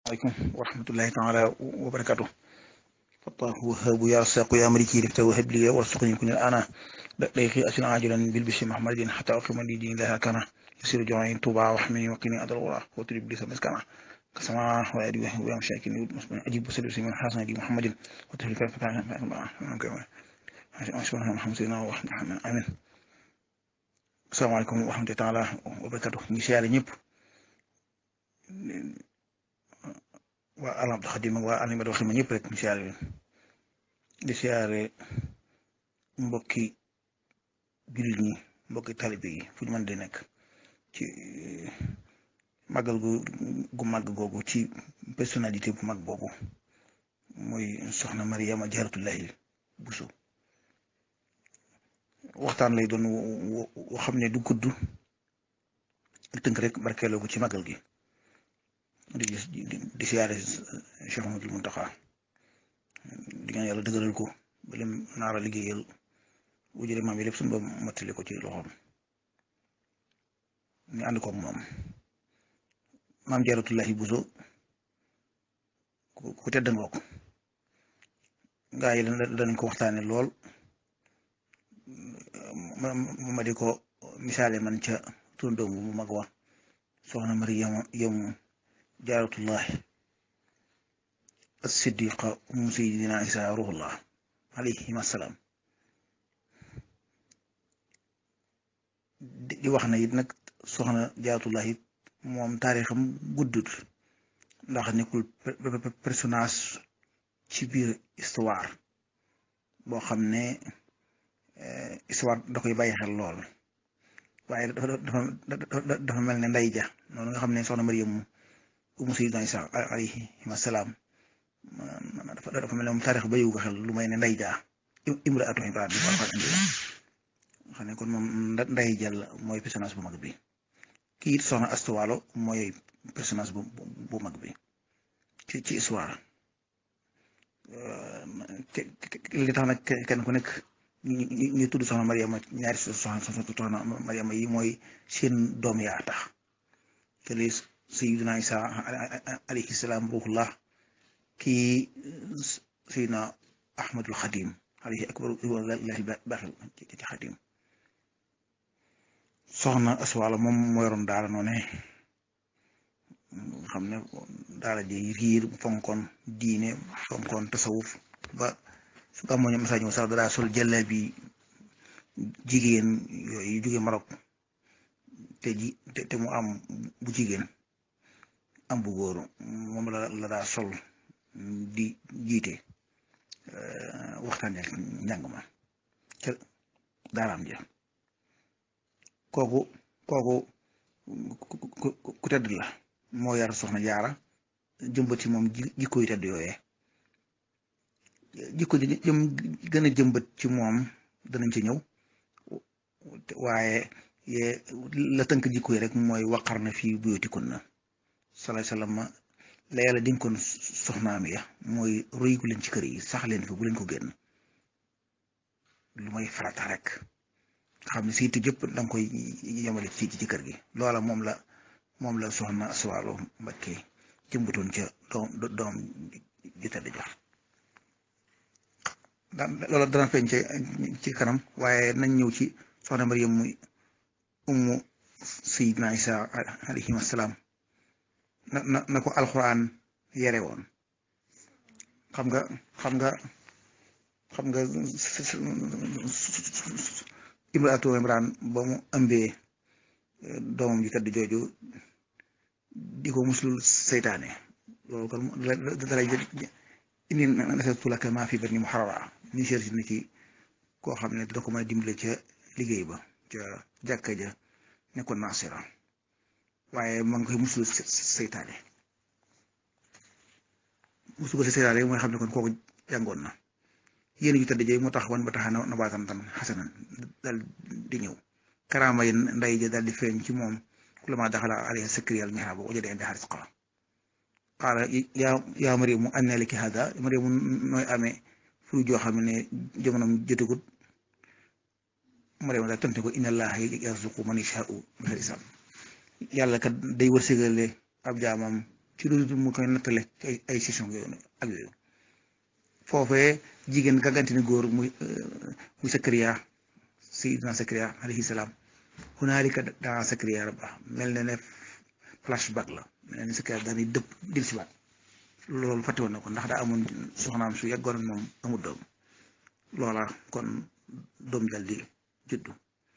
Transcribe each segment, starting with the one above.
عليكم ورحمة الله تعالى وبركاته فالله وهاب يا رزاق يا ملكي لفت وهب لي وارزقني كن الآن ليخي أسن عاجلا بالبشر محمد حتى أقيم لي دين لها كان يسير جوعين طوبى وحمي وقني أدر الغرى وتريب لي سمسكنا كسماء وأدي وهو مشاكل أجيب سلوس من حسن دي محمد وتهلك فتاة سبحان محمد سيدنا وحمد آمين السلام عليكم ورحمة الله تعالى وبركاته ñu siyaare ñëpp waa alam xadim ak waa alim waxi ma ñëpp rek ñu siyaare leen di siyaare mbokki jullit ñi mbokki talibe yi fu ñu mën di nekk ci màggal gu gu màgg googu ci personnalité bu mag boobu mooy soxna Mariama Jaaratullahi Buso waxtaan lay doon woo xam ne du gudd tënk rek barkeeloo ko ci màggal gi di di siyaare Cheikh Ahmadul Muntaxa di ñaan yàlla dëgëral ko ba lim naara liggéeyal bu jëlee maam yi lépp suñu ba mottali ko ci loxoom ñu ànd koog moom maam Jaaratullahi Buso ku tedd ngoog gaa yi danañ ko waxtaane lool ma di ko misaale man ca turandoom bu mag wa soxna Mariama yemu jaaratullahi as-siddiqa umm sayyidina Isa ruhullah alayhim assalaam di wax na it nag soxna jaaratullahi moom taarixam guddut ndax nekkul personnage ci biir histoire boo xam ne histoire da koy bàyyi xel lool waaye dafa dafa dafa mel ne nday ja noonu nga xam ne soxna Mariam umu sayyidina Isa alayhi salaam dafa mel ne moom taarix bayiwu ko xel lu may ne nday ja imraatu Imraan xam ne kon moom nday jàll mooy personnage bu mag bi kii it soxna Astu Waalo mooy personnage bu bu mag bi ci ci histoire li tax nag kenn ku nekk ñu tudd soxna Mariama ñaari soxna soxna Mariama yi mooy seen doom yaa tax te li Sayyidina Isa alayhi salaam ruhullah kii Sayyidina Ahmadul Xadim alayhi akbar wallahi baaxil ci Xadim soxna Aswala moom moo yoroon daara noone xam ne daara ji riir fonkoon diine fonkoon tasawuf ba su ko amoon message ñëw sax dara sol jëlle bi jigéen yooyu jóge Maroc te ji te mu am bu jigéen am bu góor moom la la daa sol di jiite waxtaan ak njàng ma ca daaraam ja kooku kooku ku tedd la moo yar soxna jaara jëmbati moom jikko yu tedd yooyee jikko ji jëm gën a jëmbat ci moom danañ ci ñëw waaye la tënk jikko yi rek mooy waqar na fii buyootikun na salaay salaam la yàlla dénkoon soxnaam ya mooy royiku leen ci kër yi sax leen fi bu leen ko génn lu may farata rek nga xam ne si it jëpp da nga koy yemale ci ci kër gi loola moom la moom la soxna Aswaalo Mbakke jëmbatoon ca doom doom ju tedd ja daan loola dana feeñ ci kanam waaye nañ ñëw ci soxna Mariam muy ummu Sayyidina Isa alayhi salaam na na na ko alxuraan yere woon xam nga xam nga xam nga imraatu Imraan ba mu ëmbee doomam ji tedd jooju di ko muslul seytaane loolu kon dalay indi nasartu laka maa fi batni muharrara ni cherche na ci koo xam ne da ko mën a dimbale ca liggéey ba ca jàkka ja nekkoon nasira waaye ma ngi koy musul seytaane musul ko seytaane mooy xam ne kon kooku jàngoon na yéen ju tëdd jooy moo tax wan ba tax na baatan tan xasanan daal di ñëw karaama yi nday ja daal di feeñ ci moom kullama daxala alayha sakriyal mihrab wajada indaha rizqa qaala yaa yaa Mariamu anna laki hada Mariamu nooy amee fu joo xam ne jamonoom jotagut Mariamu daal tontu ko inna allaha yarzuqu man yashaa'u bi ghayri hisaab yàlla kat day wërsëgale ab jaamam ci loolu mu koy nattale ay ay session yooyu ak yooyu foofee jigéen gàgganti ni góor muy muy Sakariya Sayyidina Sakariya alayhi salaam hunaalika daa Sakariya rabba mel na ne flashback la mel na ne Sakariya dañuy dëpp dil si baat loolu fàtte woon na ko ndax daa amoon soxnaam su yàggoon moom amul doom loola kon doom jal di juddu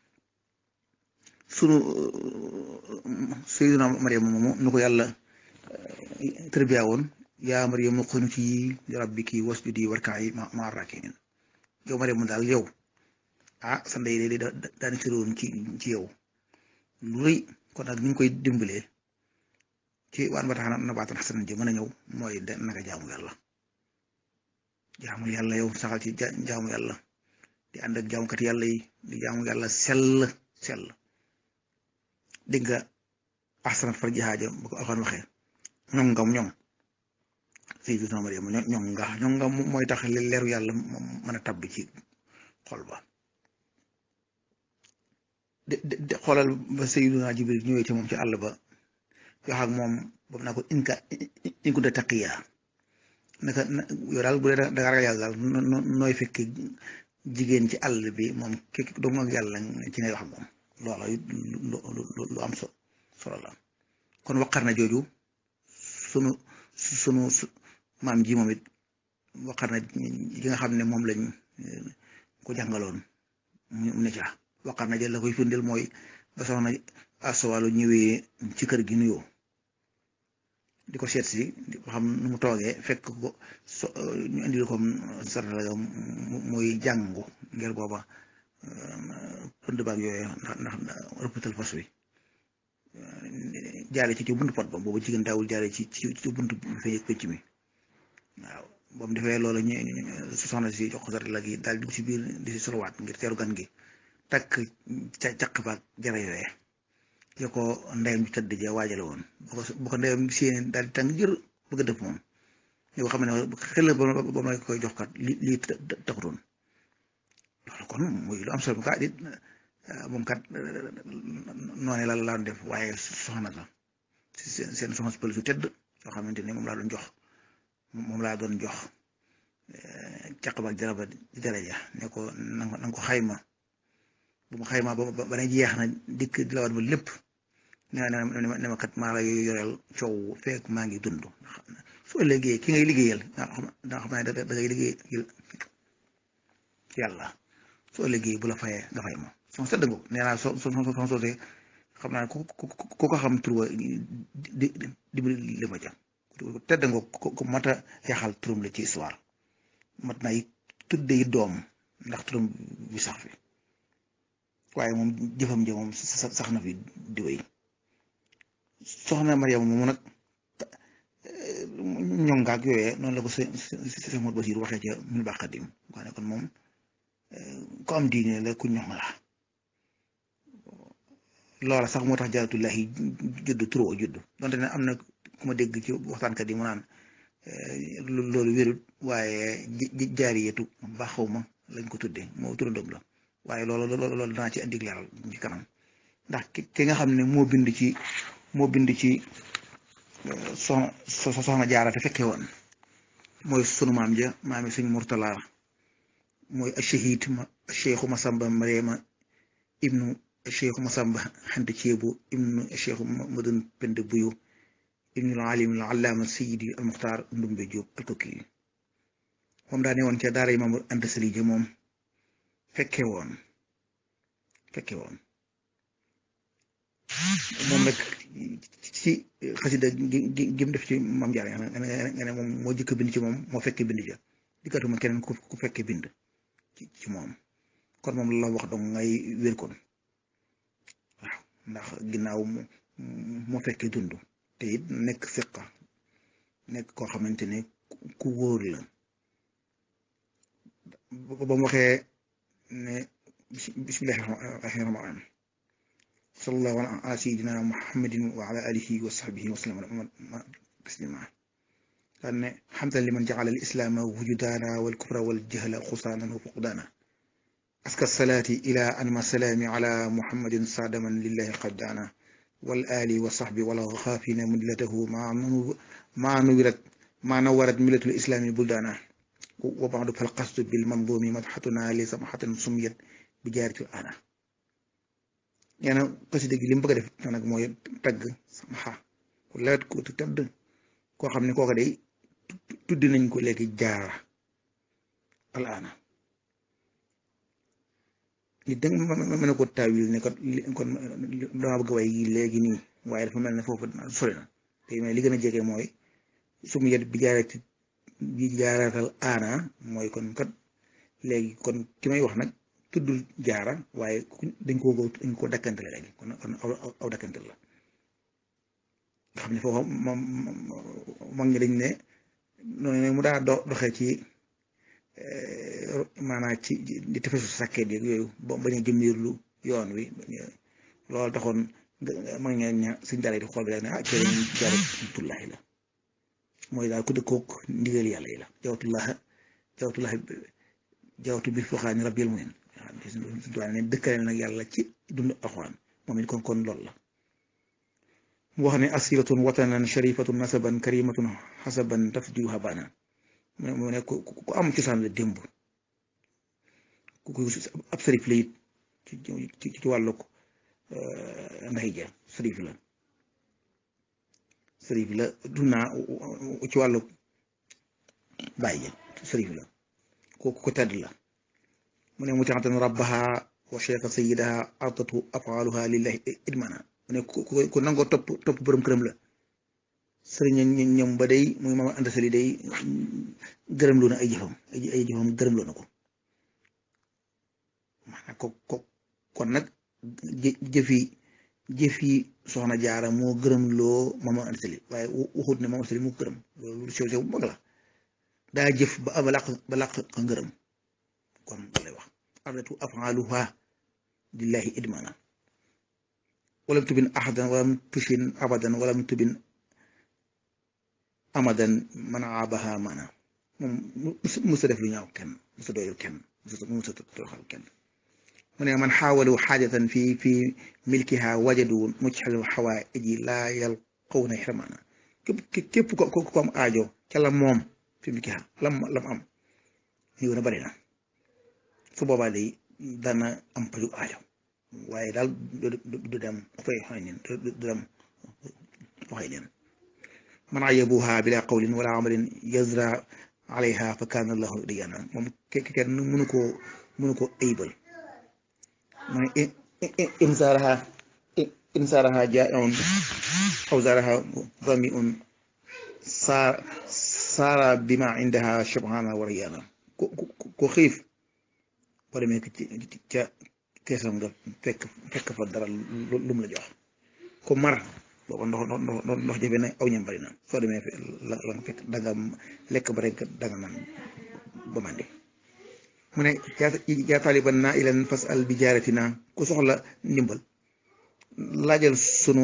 sunu Sayyidina Maryam moomu nu ko yàlla tërbiya woon yaa Maryamu qunuti li rabbiki wasjudi warka'i ma'a raaki'in yow Maryamu daal yow ah sa ndey de daani tëroon ci ci yow lu rëy kon nag ni ñu koy dimbalee ci waan ba tax na baatan xasanan ji mën a ñëw mooy de naka jaamu yàlla jaamu yàlla yow saxal ci jaamu yàlla di ànd ak jaamukat yàlla yi di jaamu yàlla sell sell dégg nga ahsanat farjahaa ja bu ko Alxuraan waxee ñoŋ nga ñoŋ Sayyidina Maryam ñoŋ nga ñoŋ nga mooy tax leeru yàlla mën a tabbi ci xol ba de de xoolal ba Sayyidina Jibril ñëwee ci moom ci àll ba wax ak moom boobu naa ko inka in kunta taqiya naka yow daal bu dee da nga ragal yàlla daal nooy fekk jigéen ci àll bi moom kii doomu ak yàlla ci ngay wax ak moom loola lu am so solo la kon waqar na jooju sunu sunu maam ji moom it waqar na ji nga xam ne moom lañ ko jàngaloon mu ne ca waqar na jël la koy firndeel mooy ba soxna asawalu ñëwee ci kër gi nuyoo di ko seet si ba xam nu mu toogee fekk ko so ñu indil ko sarala muy jàngu ngir booba pënd baag yooyu ndax ndax rëppatal fas wi jaare ci ci buntu pot ba boobu jigéen daawul jaare ci ci ci buntu feeñ pëcc mi waaw boobu defee loolu ñu soxna si jox ko sarala gi daal dugg si biir di si solowaat ngir teeru gan gi takk ca caq baag jara yooyee yo ko ndeyam ju tëdd ja waajale woon bu ko bu ko ndeyam séen daal di tàng jër bëgg a dëpp moom yoo xam ne xel ba ba ma koy jox kat li lii taxutoon loolu kon muy lu am solo kat it moom kat noonu la la def waaye soxna la seen seen soxna si pël su tëdd yoo xamante ne moom laa doon jox moom laa doon jox caq ba jaraba daraja ne ko na nga ko xayma bu ma xayma ba ba ne jeex na dikk di la wat ba lépp ne ma ne ma kat maa la yoreel coow fekk maa ngi dund soo liggéey ki ngay liggéeyal nga xam ne da ngay liggéey yàlla soo liggéey bu la fayee nga fay ma sama sedd nga nee naa soo soo soo soosee xam naa ku ku ku ko xam tur di di di li ma ca tedd nga ko mat a yaxal turam la ci histoire mat na it tudde yi doom ndax turam bi sax fi waaye moom jëfam ja moom sax na fi di wéy soxna Mariam moomu nag ñongaak yooyee noonu la ko sëñ sëñ Modou Basiir waxee ca mil baax xadim wax ne kon moom ko am diine la ku ñoŋ la loola sax moo tax jaaratullahi judd turoo judd donte ne am na ku ma dégg ci waxtaankat yi mu naan loolu wérut waaye jaariyatu baaxaw ma lañ ko tuddee moo turandoom la waaye loolu loolu loolu danaa ci indi leeral ci kanam ndax ki nga xam ne moo bind ci moo bind ci soxna soxna jaara te fekke woon mooy sunu maam ja maami suñ murtala mooy ashahid ma cheikhu masamba mariama ibnu cheikhu masamba xante ceebu ibnu cheikhu madun pend buyu ibnu alim al allaama sayidi al muxtaar ndumbe jóob al kokki moom daa ne woon ca daara imaam anta sali ja moom fekke woon fekke woon moom nag ci xasida gi gim def ci maam jaara nga ne moom moo jëkk bind ci moom moo fekke bind ja dikkatuma keneen ku fekke bind ci moom kon moom la wax dong ngay wér kon waaw ndax ginnaaw moo fekke dund te it nekk fiqa nekk koo xamante ne ku wóor la ba mu waxee ne bismillahi rahmaani rahim sallallahu ala sayyidina muhammadin wa ala alihi wa sahbihi wa sallam taslima daan ne xamdan liman jacala al islaama wujudaana wal kufra wal jahla xusaanan wa fuqdaana aska salaati ila anma salaami ala muhammadin saadaman lillahi qaddaana wal ali wa saxbi wala xaafina mudlatahu maa nuwirat maa nawarat millatul islami buldaana wa baadu fal qasdu bil manzumi madxatuna li samaxatan sumiyat bi jaaritil ana nee na xasida gi li mu bëgg a def nag mooy tagg samaxa ku lewet ku tëdd koo xam ne kooka day tudd nañ ko léegi jaara al ana nit da mën a ko taawil ne kon kon dama bëgg way yi léegi nii waaye dafa mel ne foofu sori na te mais li gën a jege mooy su mu yet bi jaarati bi jaaratal aana mooy kon kat léegi kon ki may wax nag tuddul jaara waaye dañ ko dañ ko dakkantale léegi kon kon aw dakkantale la nga xam ne foofu moom mag ñi dañ ne noonu mu daa doxee ci maanaam ci di tefesu sàkkeet yeeg yooyu ba bañ a jëmmiirlu yoon wi loolu taxoon mag ña ña suñ daara di xool bi rek ne ah ci lañ jaare tullahi la mooy daal ku dëkkoog ndigal yàlla yi la jawtullaha jawtullahi jawtu bi foxaani rabbil mu'min suñ tuwaa ne dëkkale nag yàlla ci dund alxuraan moom it kon kon loolu la mu wax ne asiratun watanan sharifatun nasaban karimatun xasaban tafdiu habana mu ne ku ku am cosaan la démb ku ku ab sërif la it ci ci ci wàllu ndax ja sërif la sërif la dunaa ci wàllu bàyyi ja sërif la ku ku tedd la mu ne mutiatan rabbaha wa cheikha sayidaha ardatu afaaluha lillahi idmana mu ne ku ku nangoo topp topp borom këram la sëriñ ñoom ba day muy maama ànd sali day gërëm loo na ay jëfam ay jëfam gërëm loo na ko maanaam ko ko kon nag jëfi jëfi soxna jaara moo gërëm loo maama ànd sali waaye waxut ne maama sali moo gërëm loolu sew sew bu mag la daa jëf ba ba làq ba làq ka ngërëm kon loolu lay wax ardatu afaaluha lillahi idmana walam tubin ahadan walam tushin abadan walam tubin amadan man aabaha maanaam moom musa def lu ñaaw kenn musa doyul kenn musa toroxal kenn mu ne man xaawalu xaajatan fi fi milkiha wajadu mujxal xawaaiji laa yalqawna xirmaana képp képp ko ko am aajo ca la moom fi milkiha lam lam am ñëw na bari na su boobaa day dana am paju aajo waaye daal du dem fay xëy nen du dem waxay nen man ayabuha bila qawlin wala amalin yazra alayha fa kaana allahu diyana moom kenn mënu koo mënu koo aybal mu ne insaaraha insaaraha jaa'iun aw zaaraha ramiun saar saara bima indaha shabhana wa riyana ko ko xiif boo demee ca keesam nga fekk fekk fa dara lu mu la jox ko mar booba ndox ndox ndox jafe na aw ñam bari na soo demee la la nga fekk danga lekk ba rek danga naan ba màndi mu ne yaa taaliban naa ilan fas al bi jaaratina ku soxla ndimbal laajal sunu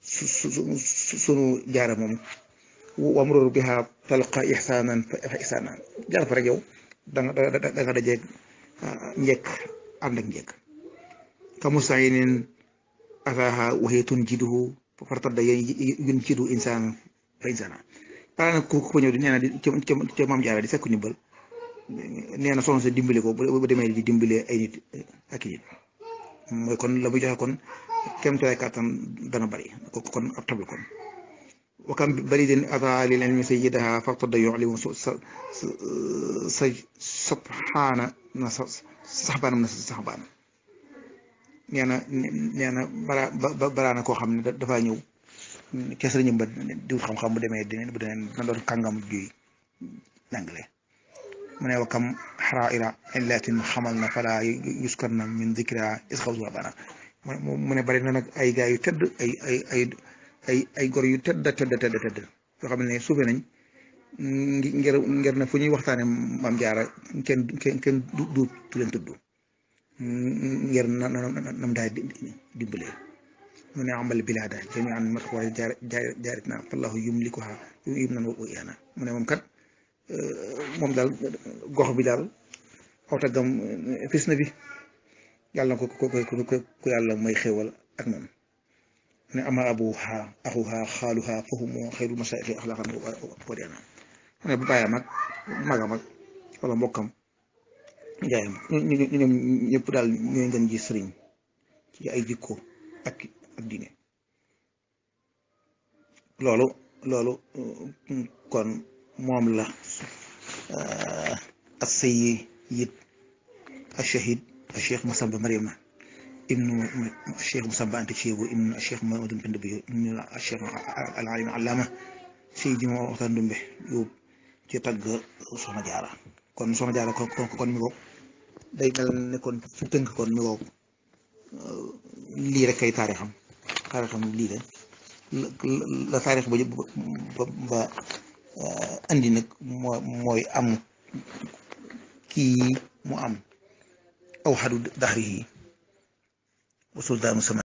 sunu jaara moom wamrur biha talqa ihsanan fa ihsanan jaar fa rek yow danga danga dajeeg njëkk ànd ak njëkk ka musayinin ataaha waxee tun jiduhu fartadda yun jidu insaan fa insaana pare na ku ko ñëw di nee na di ca maam jaara di sakku ndimbal nee na soxna sa dimbali ko bu demee di dimbale ay nit ak i nit mooy kon la muy joxe kon kem tolluwaay kàttan dana bari kon ab tablu kon wakam bari den ata lil ilmi sayyidaha fartadda yu'limu sa sa subhaana na sa saxbaanam na sa saxbaan nee na nee na bara balaa na koo xam ne dafaa ñëw kes la ñëw ba diwut xam-xam bu demee dina bu demee na doon kàngam juy jàngale mu ne wa kam xaraira illatin xamal na fala yuskar na min dikra isxawsuwa bana mu ne bari na nag ay gaa yu tedd ay ay ay ay ay gor yu tedd tedd tedd tedd yoo xam ne suufe nañ ngir ngir na fu ñuy waxtaane maam jaara kenn kenn kenn du du leen tudd ngir na nam daay dimbalee mu ne amal bilaada jami an mat war jaar jaarit na fallahu yumlikuha yum nan wa iyana mu ne moom kat moom daal gox bi daal aw taggam fis na bi yàlla na ko ko ko ko yàlla may xéwal ak moom ne ama abuha axuha xaaluha fahumu xayrul masaayixi axlaqan wa diina ne bu bàyyam ak magam ak wala mbokkam njaayam ñoom ñëpp daal ñooy ngeen ji sëriñ ci ay jikko ak ak diine loolu loolu kon moom la as-sayyid ash-shahid ash-cheikh Masamba Mariama ibnu cheikh Masamba Anta Ceebu ibnu cheikh Mamadou Penda bi ibnu cheikh al-alim allama Seydi moo waxtaan dumbe yóbbu ci tagg soxna jaara kon soxna jaara kon kon mi ko day mel ne kon fi tënk kon mi ko lii rek kay taarixam taarixam lii de la taarix ba ba andi nag moo mooy am kii mu am aw xadu daxri yi wa suldaanu sama